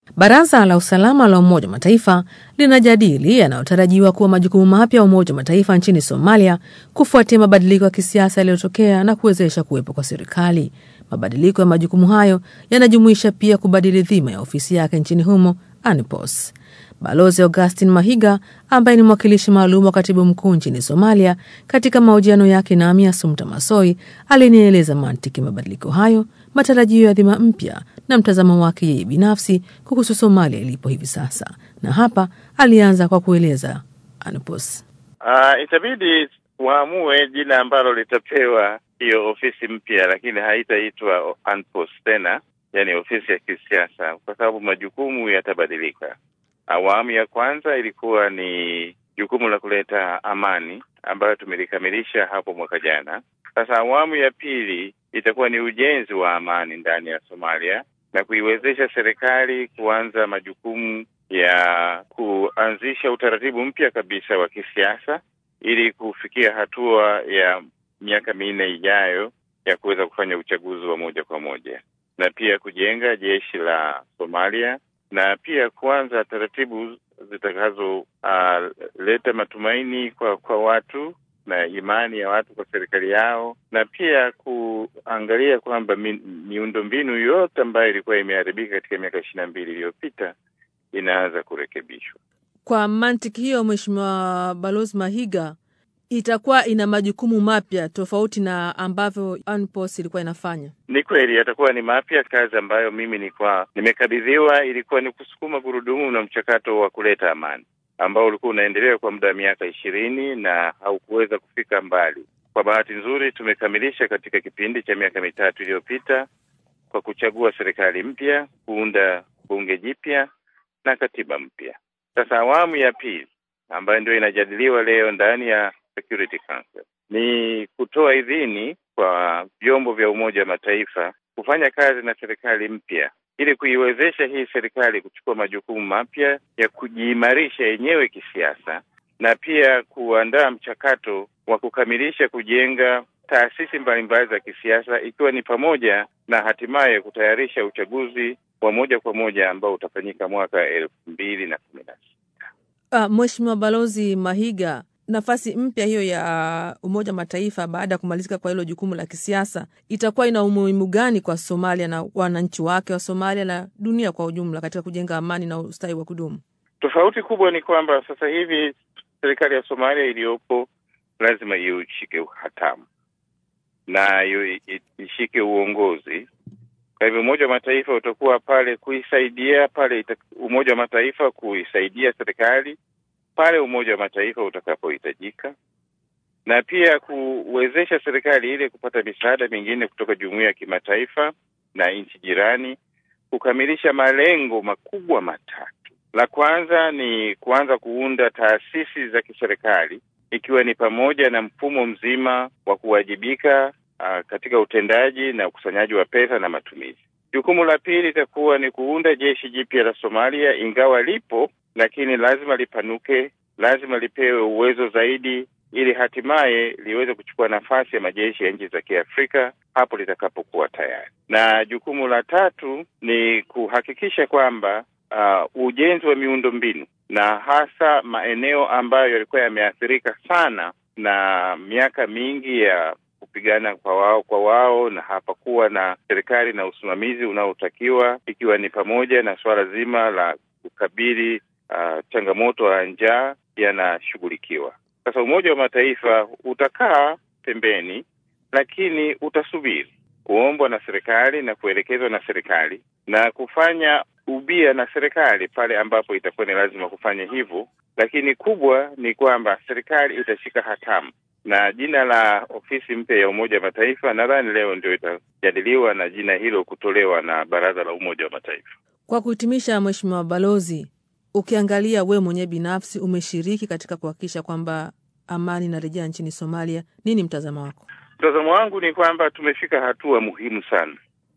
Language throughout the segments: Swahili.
Baraza la Usalama la Umoja wa Mataifa linajadili yanayotarajiwa kuwa majukumu mapya ya Umoja wa Mataifa nchini Somalia kufuatia mabadiliko ya kisiasa yaliyotokea na kuwezesha kuwepo kwa serikali. Mabadiliko ya majukumu hayo yanajumuisha pia kubadili dhima ya ofisi yake nchini humo ANPOS. Balozi Augustin Mahiga ambaye ni mwakilishi maalum wa katibu mkuu nchini Somalia, katika mahojiano yake nami Asumta Masoi alinieleza mantiki mabadiliko hayo, matarajio ya dhima mpya na mtazamo wake yeye binafsi kuhusu Somalia ilipo hivi sasa, na hapa alianza kwa kueleza ANPOS. Uh, itabidi waamue jina ambalo litapewa hiyo ofisi mpya, lakini haitaitwa ANPOS tena, yani ofisi ya kisiasa, kwa sababu majukumu yatabadilika. Awamu ya kwanza ilikuwa ni jukumu la kuleta amani ambayo tumelikamilisha hapo mwaka jana. Sasa awamu ya pili itakuwa ni ujenzi wa amani ndani ya Somalia na kuiwezesha serikali kuanza majukumu ya kuanzisha utaratibu mpya kabisa wa kisiasa ili kufikia hatua ya miaka minne ijayo ya kuweza kufanya uchaguzi wa moja kwa moja na pia kujenga jeshi la Somalia na pia kuanza taratibu zitakazoleta uh, matumaini kwa kwa watu na imani ya watu kwa serikali yao, na pia kuangalia kwamba mi, miundombinu yote ambayo ilikuwa imeharibika katika miaka ishirini na mbili iliyopita inaanza kurekebishwa. Kwa mantiki hiyo, Mheshimiwa Balozi Mahiga, itakuwa ina majukumu mapya tofauti na ambavyo ANPOS ilikuwa inafanya. Ni kweli yatakuwa ni mapya. Kazi ambayo mimi nilikuwa nimekabidhiwa ilikuwa ni kusukuma gurudumu na mchakato wa kuleta amani ambao ulikuwa unaendelea kwa muda wa miaka ishirini na haukuweza kufika mbali. Kwa bahati nzuri, tumekamilisha katika kipindi cha miaka mitatu iliyopita kwa kuchagua serikali mpya, kuunda bunge jipya na katiba mpya. Sasa awamu ya pili ambayo ndio inajadiliwa leo ndani ya Security Council ni kutoa idhini kwa vyombo vya Umoja wa Mataifa kufanya kazi na serikali mpya ili kuiwezesha hii serikali kuchukua majukumu mapya ya kujiimarisha yenyewe kisiasa na pia kuandaa mchakato wa kukamilisha kujenga taasisi mbalimbali za kisiasa ikiwa ni pamoja na hatimaye kutayarisha uchaguzi wa moja kwa moja ambao utafanyika mwaka elfu mbili na kumi na sita. Uh, Mheshimiwa Balozi Mahiga, nafasi mpya hiyo ya Umoja wa Mataifa baada ya kumalizika kwa hilo jukumu la kisiasa itakuwa ina umuhimu gani kwa Somalia na wananchi wake wa Somalia na dunia kwa ujumla katika kujenga amani na ustawi wa kudumu? Tofauti kubwa ni kwamba sasa hivi serikali ya Somalia iliyopo lazima ishike hatamu na ishike uongozi. Kwa hivyo Umoja wa Mataifa utakuwa pale kuisaidia pale ita, Umoja wa Mataifa kuisaidia serikali pale Umoja wa Mataifa utakapohitajika, na pia kuwezesha serikali ile kupata misaada mingine kutoka jumuiya ya kimataifa na nchi jirani kukamilisha malengo makubwa matatu. La kwanza ni kuanza kuunda taasisi za kiserikali ikiwa ni pamoja na mfumo mzima wa kuwajibika uh, katika utendaji na ukusanyaji wa pesa na matumizi. Jukumu la pili itakuwa ni kuunda jeshi jipya la Somalia, ingawa lipo lakini lazima lipanuke, lazima lipewe uwezo zaidi, ili hatimaye liweze kuchukua nafasi ya majeshi ya nchi za Kiafrika hapo litakapokuwa tayari. Na jukumu la tatu ni kuhakikisha kwamba uh, ujenzi wa miundo mbinu na hasa maeneo ambayo yalikuwa yameathirika sana na miaka mingi ya kupigana kwa wao kwa wao na hapakuwa na serikali na usimamizi unaotakiwa, ikiwa ni pamoja na suala zima la kukabili uh, changamoto ya njaa yanashughulikiwa. Sasa Umoja wa Mataifa utakaa pembeni, lakini utasubiri kuombwa na serikali na kuelekezwa na serikali na kufanya ubia na serikali pale ambapo itakuwa ni lazima kufanya hivyo, lakini kubwa ni kwamba serikali itashika hatamu na jina la ofisi mpya ya Umoja wa Mataifa nadhani leo ndio itajadiliwa na jina hilo kutolewa na Baraza la Umoja wa Mataifa. Kwa kuhitimisha, Mheshimiwa Balozi, ukiangalia wewe mwenyewe binafsi umeshiriki katika kuhakikisha kwamba amani inarejea nchini Somalia, nini mtazamo wako? Mtazamo wangu ni kwamba tumefika hatua muhimu sana.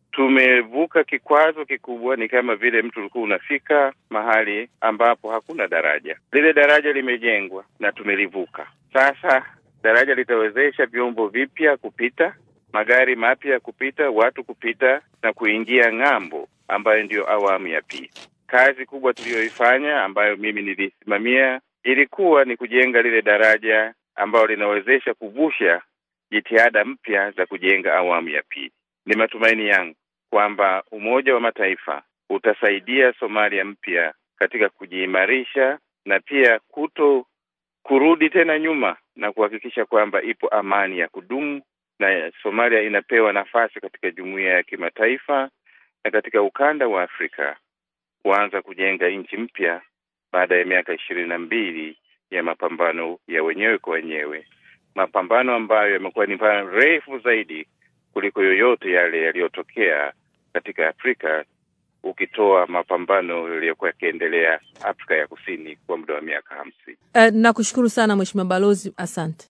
Tumevuka kikwazo kikubwa, ni kama vile mtu ulikuwa unafika mahali ambapo hakuna daraja. Lile daraja limejengwa na tumelivuka. Sasa daraja litawezesha vyombo vipya kupita, magari mapya kupita, watu kupita na kuingia ng'ambo, ambayo ndiyo awamu ya pili. kazi kubwa tuliyoifanya ambayo mimi nilisimamia ilikuwa ni kujenga lile daraja ambalo linawezesha kuvusha jitihada mpya za kujenga awamu ya pili. Ni matumaini yangu kwamba Umoja wa Mataifa utasaidia Somalia mpya katika kujiimarisha na pia kuto kurudi tena nyuma na kuhakikisha kwamba ipo amani ya kudumu na Somalia inapewa nafasi katika jumuiya ya kimataifa na katika ukanda wa Afrika kuanza kujenga nchi mpya baada ya miaka ishirini na mbili ya mapambano ya wenyewe kwa wenyewe, mapambano ambayo yamekuwa ni refu zaidi kuliko yoyote yale yaliyotokea katika Afrika, ukitoa mapambano yaliyokuwa yakiendelea Afrika ya Kusini kwa muda wa miaka hamsini. Uh, nakushukuru sana Mheshimiwa Balozi, asante.